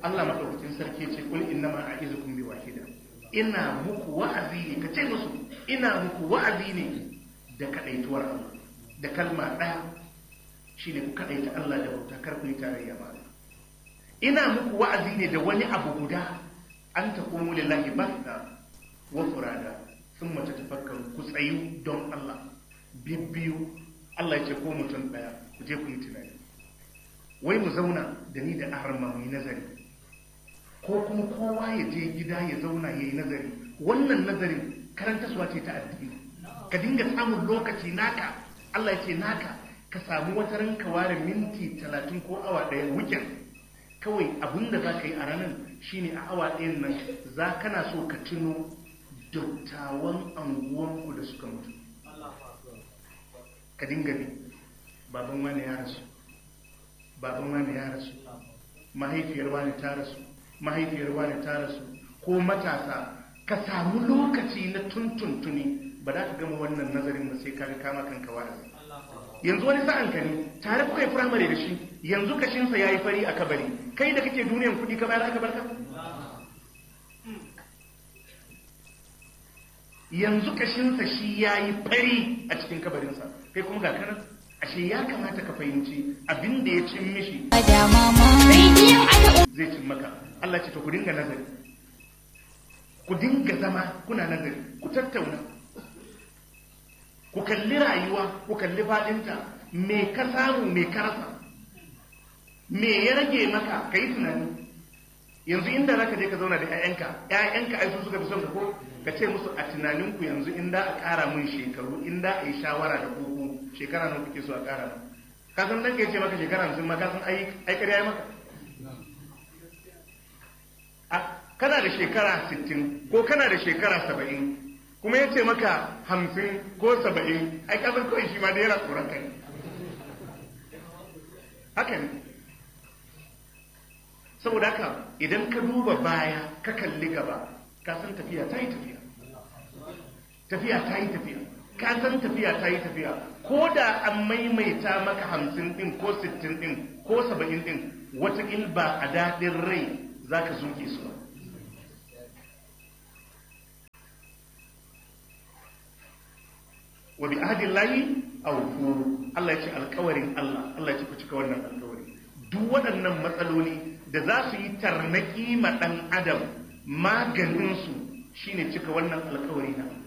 Allah madaukakin sarki ce kul innama a'izukum bi wahida ina muku wa'azi ne kace musu ina muku wa'azi ne da kadaituwar Allah da kalma ɗaya shine ku kadaita Allah da bauta kar ku yi tarayya ba ina muku wa'azi ne da wani abu guda an taqumu lillahi basta wa furada thumma tatafakkaru ku tsayu don Allah bibbiyu Allah ya ce ko mutum ɗaya ku je ku yi tunani wai mu zauna da ni da aharma mu yi nazari ko kuma kowa ya je gida ya zauna ya yi nazari wannan nazarin karantaswa ce ta addini ka dinga samun lokaci naka Allah ya ce naka ka samu wata ranka ware minti talatin ko awa ɗaya weekend kawai abin da za ka yi a ranar shine a awa ɗayan nan za kana so ka tuno dattawan anguwanku da suka mutu ka dinga bi baban wani ya rasu baban wani ya rasu mahaifiyar wani ta rasu mahaifiyar wani ta rasu ko matasa ka samu lokaci na tuntuntuni ba za ka gama wannan nazarin ba sai ka ga kama kanka wa'azi yanzu wani sa'an ka ne tare kuka yi firamare da shi yanzu kashinsa ya yi fari a kabari kai da kake duniyan kuɗi ka bayar aka barka yanzu kashinsa shi ya yi fari a cikin kabarinsa kai kuma ga kanan ashe ya kamata ka fahimci abin da ya cin mishi zai cin maka Allah ce to ku dinga nazari ku dinga zama kuna nazari ku tattauna ku kalli rayuwa ku kalli fadinta me ka samu me ka rasa me ya rage maka ka yi tunani yanzu inda zaka je ka zauna da 'ya'yanka 'ya'yanka ai su suka fi son ka ko ka ce musu a tunaninku yanzu inda a ƙara mun shekaru inda a yi shawara da koko shekara nawa kuke so a ƙara mun ka san dan ke ce maka shekara hamsin ma ka san ai ai ƙarya ya maka a kana da shekara sittin ko kana da shekara saba'in kuma ya ce maka hamsin ko saba'in ai ka san kawai shi ma da yana tsoron kai haka ne saboda haka idan ka duba baya ka kalli gaba ka san tafiya ta yi tafiya tafiya ta yi tafiya ka san tafiya ta yi tafiya ko da an maimaita maka hamsin din ko sittin din ko saba'in din watakil ba a daɗin rai za ka zuke su ba wa bi ahadin layi awfu Allah ya ce alkawarin Allah Allah ya ce ku cika wannan alkawari duk waɗannan matsaloli da za su yi tarnaki ma ɗan adam maganinsu shine cika wannan alkawari na